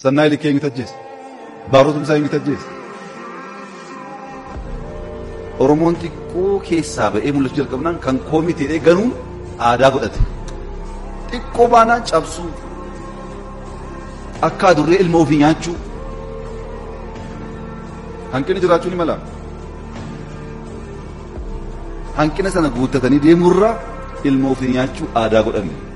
Sannaa ilkee eenyutu ajjeese? Baarota eenyutu ajjeese? Oromoon xiqqoo keessaa ba'ee mul'achuu jalqabnaan kan koomiteedhee ganuu aadaa godhate. Xiqqoo baanaan cabsuu akka adurree ilma ofii nyaachuu hanqinni jiraachuu ni mala. Hanqina sana guuttatanii deemurraa ilma ofii nyaachuu aadaa godhanne.